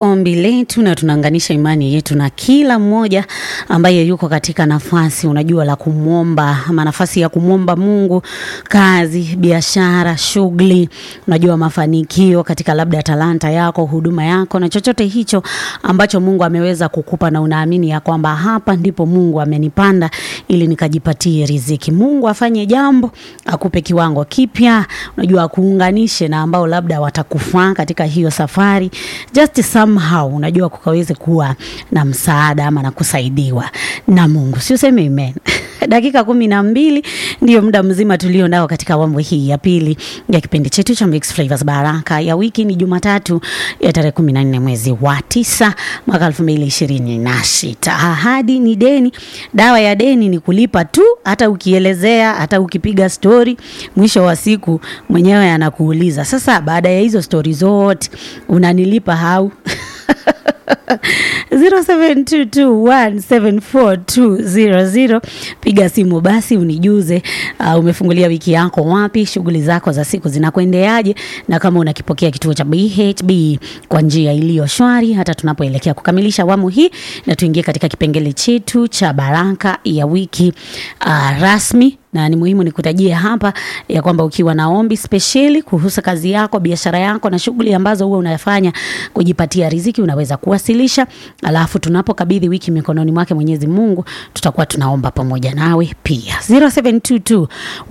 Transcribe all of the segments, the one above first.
ombi letu na tunaunganisha imani yetu na kila mmoja ambaye yuko katika nafasi unajua la kumwomba ama nafasi ya kumwomba Mungu kazi, biashara, shughuli, unajua mafanikio katika labda talanta yako, huduma yako na chochote hicho ambacho Mungu ameweza kukupa na unaamini ya kwamba hapa ndipo Mungu amenipanda ili nikajipatie riziki. Mungu afanye jambo, akupe kiwango kipya, unajua akuunganishe na ambao labda watakufaa katika hiyo safari just somehow unajua kukaweze kuwa na msaada ama na kusaidiwa na Mungu, si useme amen. Dakika kumi na mbili ndio muda mzima tulio nao katika awamu hii ya pili ya kipindi chetu cha Mixed Flavors Baraka ya wiki. Ni Jumatatu ya tarehe kumi na nne mwezi wa tisa mwaka elfu mbili ishirini na sita. Ahadi ni deni, dawa ya deni ni kulipa tu. Hata ukielezea, hata ukipiga stori, mwisho wa siku mwenyewe anakuuliza sasa, baada ya hizo stori zote unanilipa hau? 0722174200 piga simu basi unijuze, uh, umefungulia wiki yako wapi, shughuli zako za siku zinakuendeaje, na kama unakipokea kituo cha BHB kwa njia iliyo shwari, hata tunapoelekea kukamilisha awamu hii na tuingie katika kipengele chetu cha baraka ya wiki uh, rasmi na ni muhimu nikutajie hapa ya kwamba ukiwa na ombi spesheli kuhusu kazi yako, biashara yako na shughuli ambazo huwa unafanya kujipatia riziki, unaweza kuwasilisha, alafu tunapokabidhi wiki mikononi mwake Mwenyezi Mungu, tutakuwa tunaomba pamoja nawe pia. 0722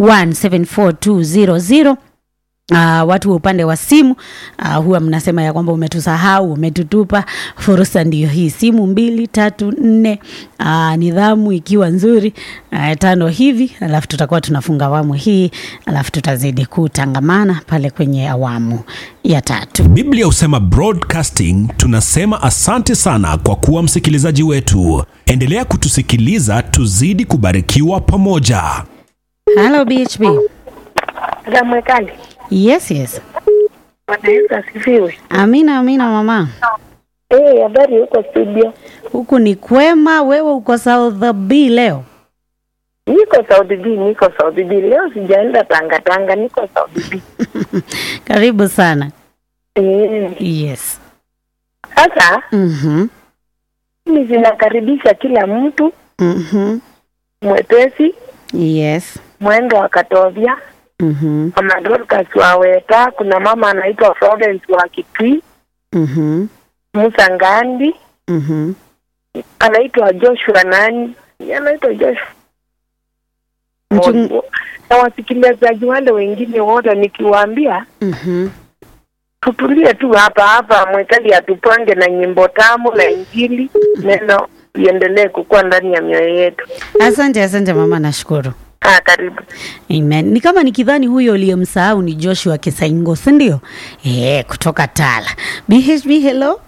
174200 Uh, watu wa upande wa simu uh, huwa mnasema ya kwamba umetusahau, umetutupa. Fursa ndiyo hii, simu mbili tatu nne, uh, nidhamu ikiwa nzuri uh, tano hivi, alafu tutakuwa tunafunga awamu hii, alafu tutazidi kutangamana pale kwenye awamu ya tatu. Biblia husema broadcasting, tunasema asante sana kwa kuwa msikilizaji wetu. Endelea kutusikiliza, tuzidi kubarikiwa pamoja. Hello BHB. Zamwekali. Yes, yes. Bwana Yesu asifiwe. Amina, amina mama. Eh, habari huko studio? Huku ni kwema, wewe uko South B leo? Niko Saudi B, niko Saudi B. Leo sijaenda Tanga Tanga, niko Saudi B. Karibu sana. Eh, Yes. sasa Mhm. mimi zinakaribisha kila mtu Mhm. mwepesi, Yes. mwendo akatovya Mhm. mama Dorcas wa Weta, kuna mama anaitwa Florence wa Kitui, Mhm. Musa Ngandi, Mhm. anaitwa Joshua nani? Anaitwa Joshua Mchung- na wasikilizaji wale wengine wote nikiwaambia Mhm. tutulie tu hapa hapa, mwekali atupange na nyimbo tamu na Injili, neno iendelee kukua ndani ya mioyo yetu. Asante, asante mama, nashukuru. Ah, karibu. Amen. Ni kama nikidhani huyo uliyemsahau ni Joshua Kisaingo, si ndio? Eh, kutoka Tala. BHB, hello.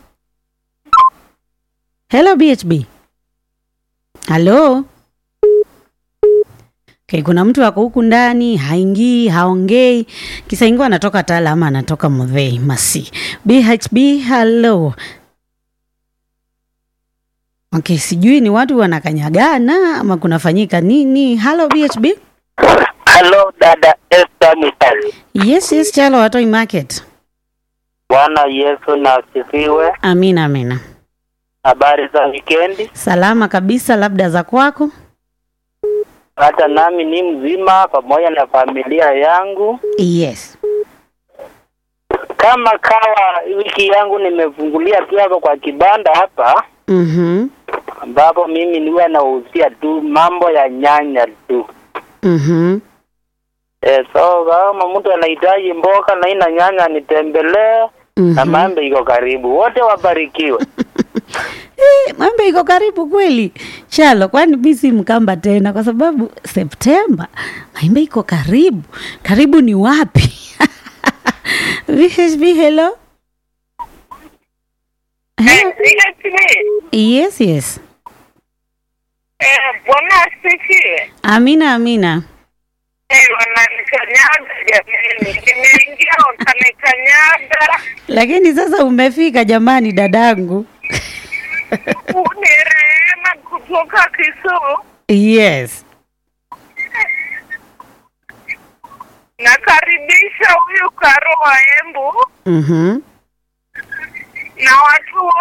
Hello BHB. Hello. Okay, kuna mtu ako huku ndani haingii, haongei. Kisaingo anatoka Tala ama anatoka Muthei Masi. BHB, hello. Okay, sijui ni watu wanakanyagana ama kunafanyika nini. Hello BHB. Halo dada Esther Mitali. Yes, yes, Chalo Watoi Market. Bwana Yesu na asifiwe. Amina, amina. Habari za wikendi? Salama kabisa, labda za kwako? Hata nami ni mzima pamoja na familia yangu. Yes. Kama kawa, wiki yangu nimefungulia tu hapa kwa kibanda hapa, Mhm. ambapo mimi niwe nahusia tu mambo ya nyanya tu. Mhm. E, so kama mtu anahitaji mboga na ina nyanya nitembelee, na Mhm. mambo iko karibu. Wote wabarikiwe. Eh, mambo iko karibu kweli. Chalo, kwani mimi si mkamba tena kwa sababu Septemba maembe iko karibu. Karibu ni wapi? VHB, hello. Hello. Yes, yes. Bwana asifiwe. Amina, amina. Eh, wananikanyaga jamani, nimeingia wakanikanyaga. Lakini sasa umefika jamani, dadangu. Ni Rehema kutoka Kisumu. Yes. Nakaribisha huyu Karo wa Embu Mhm. na watu